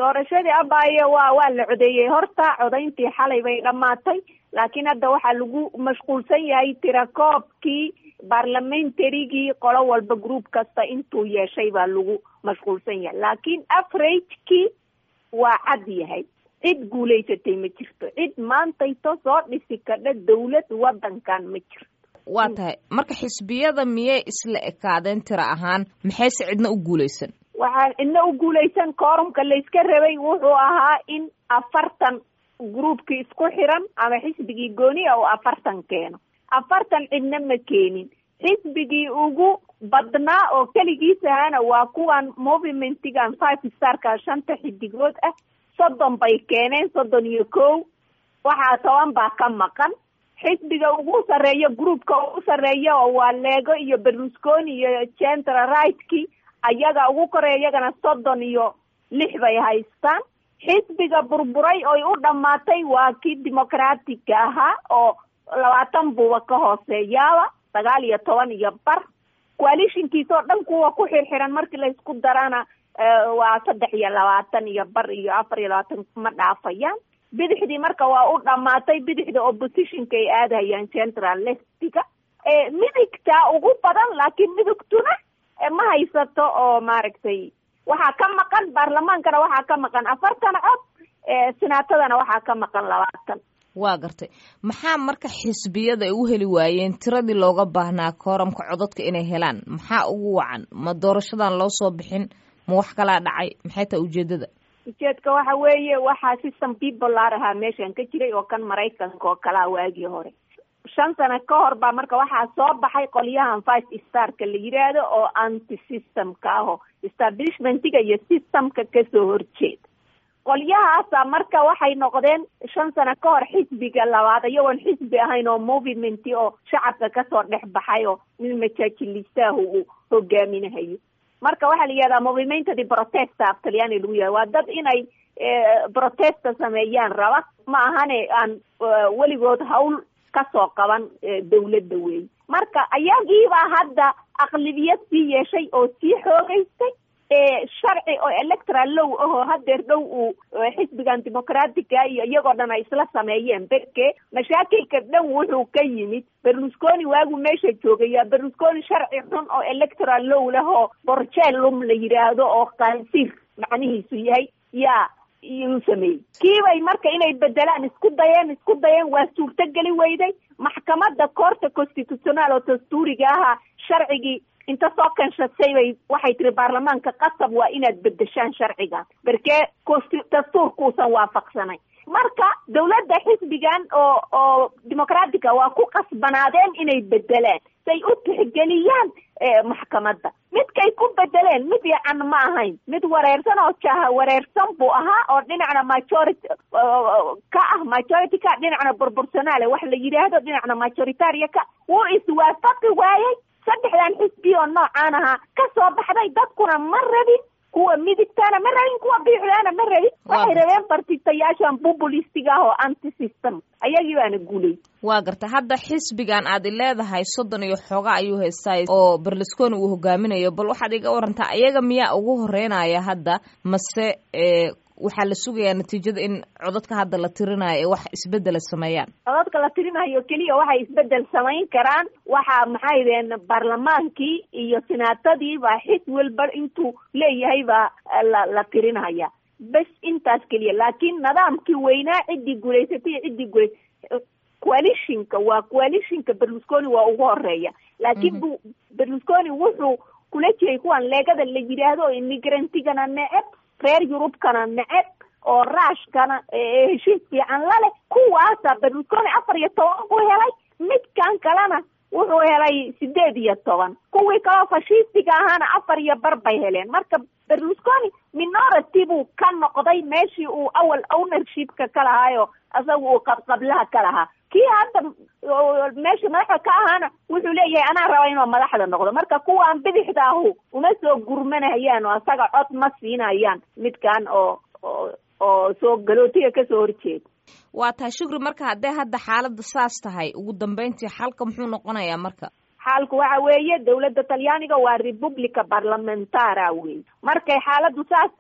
doorashadii abaaye waa waa la codeeyey horta codayntii xalay bay dhammaatay laakiin hadda waxaa lagu mashquulsan yahay tirakoobkii barlamentarygii qolo walba group kasta intuu yeeshay baa lagu mashquulsan yahay laakiin averagekii waa cad yahay cid guulaysatay ma jirto cid maantayto soo dhisi kadha dawlad wadankan ma jirto waa tahay marka xisbiyada miyay isla ekaadeen tira ahaan maxayse cidna u guulaysan waxaa cidna u guulaysan koorumka layska rabay wuxuu ahaa in afartan groupkii isku xiran ama xisbigii gooniya oo afartan keeno afartan cidna ma keenin xisbigii ugu badnaa oo keligiis ahaana waa kuwan movimentigan five starka shanta xidigood ah soddon bay keeneen soddon iyo kow waxaa toban baa ka maqan xisbiga ugu sarreeya groupka ugu sarreeya oo waa leego iyo berlusconi iyo central rightki ayaga ugu koreya iyagana soddon iyo lix bay haystaan xisbiga burburay oy u dhammaatay waa kii democratica ahaa oo labaatan buuba ka hooseeyaaba sagaal iyo toban iyo bar coalitionkiisa oo dhan kuwa ku xirxiran markii laysku darana waa saddex iyo labaatan iyo bar iyo afar iyo labaatan ma dhaafayaan bidixdii marka waa u dhamaatay bidixda oppositionka ay aadayaan central lestiga midigta ugu badan laakiin midigtuna ma haysato oo maaragtay waxaa ka maqan baarlamaankana waxaa ka maqan afartan cod senaatadana waxaa ka maqan labaatan waa gartay maxaa marka xisbiyada ay u heli waayeen tiradii looga baahnaa kooramka codadka inay helaan maxaa ugu wacan ma doorashadan loo soo bixin ma wax kalaa dhacay maxay tahay ujeedada ujeedka waxa weeye waxaa system bipolar ahaa meeshan ka jiray oo kan maraykanka oo kalaa waagii hore shan sano ka hor baa marka waxaa soo baxay qolyahan five starka la yidhaahdo oo anti systemka aho establishmentiga iyo systemka kasoo horjeeda qolyahaasa marka waxay noqdeen shan sano ka hor xisbiga labaad iyagoon xisbi ahayn oo movement oo shacabka kasoo dhex baxay oo nin majaajilistahu uu hogaaminahayo marka waxaa la yihahdaa movimento di protesta af talyaani lagu yahay waa dad inay protesta sameeyaan raba ma ahane aan weligood hawl kasoo qaban dawladda weey marka ayagiibaa hadda aqlibiyad sii yeeshay oo sii xoogeystay sharci oo electoral low ahoo hadeer dhow uu xisbigan dimucratica iyo iyagoo dhan ay isla sameeyeen berke mashaakilka dhan wuxuu ka yimid berlusconi waagu meesha joogaya berlusconi sharci xun oo electoral low leh oo borjelum la yidhaahdo oo qaansiir macnihiisu yahay yaa iyuu sameeyey kiibay marka inay bedelaan isku dayeen isku dayeen waa suurtogeli weyday maxkamadda koorta constitutional oo dastuuriga ahaa sharcigii inta soo kanshatay bay waxay tiri baarlamaanka qasab waa inaad bedeshaan sharcigan berkee dastuurkuusan waafaqsanay marka dawladda xisbigan oo oo dimucratica waa ku qasbanaadeen inay bedelaan say u tixgeliyaan maxkamadda midkay ku bedeleen mid yacan ma ahayn mid wareersan oo jaha wareersan buu ahaa oo dhinacna majority ka ah majority ka dhinacna proportionale wax la yidhaahdo dhinacna majoritaria ka wuu iswaafaqi waayey saddexdan xisbi oo noocaan ahaa ka soo baxday dadkuna ma rabin kuwa midigtaana ma rabin kuwa biixdaana ma rabin waxay rabeen bartitayaashan populistiga ah oo anti system ayagii baana guulay waa garta hadda xisbigan aad i leedahay soddon iyo xooga ayuu haystaa oo berlusconi uu hogaaminayo bal waxaad iga warantaa ayaga miyaa ugu horeynaya hadda mase waxaa la sugayaa natiijada in codadka hadda la tirinayo ee wax isbedela sameeyaan codadka la tirinayo keliya waxay isbedel samayn karaan waxa maxay deen baarlamaankii iyo senaatadii baa xis walba intuu leeyahay baa la la tirinaya bes intaas keliya laakiin nidaamkii weynaa ciddii guulaysatay iyo ciddii guulays coalitionka waa coalitionka berlusconi waa ugu horeeya laakiin bu berlusconi wuxuu kula jiray kuwan leegada la yidhaahdo oo immigrantigana neceb reer yurubkana neceb oo raashkana heshiis fiican la leh kuwaasa berlusconi afar iyo toban buu helay midkan kalena wuxuu helay sideed iyo toban kuwii kaloo fashistiga ahaana afar iyo bar bay heleen marka berlusconi minority buu ka noqday meeshii uu awal ownershipka ka lahaayo isaga uu qabqablaha ka lahaa kii hadda meesha madaxda ka ahaana wuxuu leeyahay anaa raba inuu madaxda noqdo marka kuwaan bidixda ahu uma soo gurmanayaan oo isaga cod ma siinayaan midkan oo oo oo soo galootiga kasoo horjeeda waa tahay shukri marka haddee hadda xaaladda saas tahay ugu dambeyntii xalka muxuu noqonayaa marka xaalku waxa weeye dawladda talyaaniga waa republica parlamentara wey markay xaaladdu saas tahay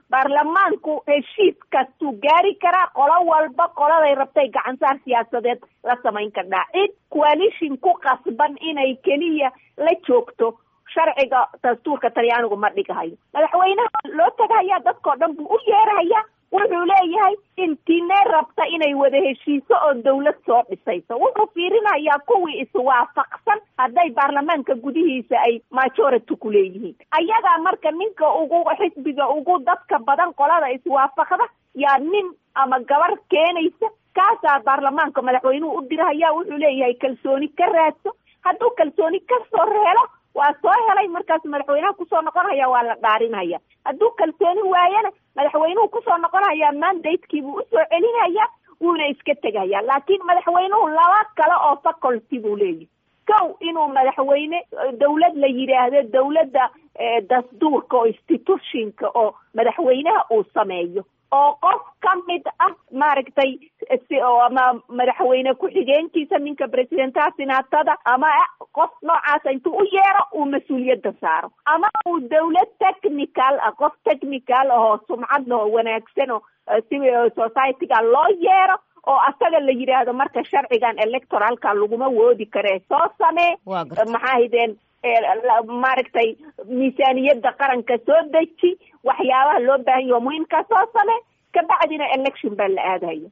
baarlamaanku heshiis kastuu gaari karaa qolo walba qoladay rabtay gacansaar siyaasadeed la samayn kardhaa cid coalition ku qasban inay keliya la joogto sharciga dastuurka talyaanigu ma dhigahayo madaxweynaha loo tagahayaa dadkao dhan buu u yeerahayaa wuxuu leeyahay intiinee rabta inay wada heshiiso oo dawlad soo dhisayso wuxuu fiirinayaa kuwii iswaafaqsan hadday baarlamaanka gudihiisa ay majority ku leeyihiin ayagaa marka ninka ugu xisbiga ugu dadka badan qolada iswaafaqda yaa nin ama gabar keenaysa kaasaa baarlamaanka madaxweynuhu u dirahaya wuxuu leeyahay kalsooni ka raadso hadduu kalsooni kasoo helo waa soo helay markaas madaxweynaha kusoo noqonhaya waa la dhaarinhaya hadduu kalsooni waayana madaxweynuhu kusoo noqonhaya mandatekiibuu usoo celinhaya wuuna iska tegaya laakiin madaxweynuhu laba kale oo faculty buu leeyahy kow inuu madaxweyne dawlad la yidhaahdo dawladda dastuurka oo institutionka oo madaxweynaha uu sameeyo oo qof ka mid ah maaragtay ama madaxweyne ku-xigeenkiisa ninka presidentaha sinaatada ama qof noocaasa intuu u yeero uu mas-uuliyadda saaro ama uu dawlad technical ah qof technical ahoo sumcad lahoo wanaagsan oo civil society-ga loo yeero oo asaga la yidhaahdo marka sharcigan electoralka laguma woodi karee soo samee maxaa hideen maaragtay miisaaniyadda qaranka soo deji waxyaabaha loo baahan yaho muhiimkaa soo same kabacdina election baa la aadaya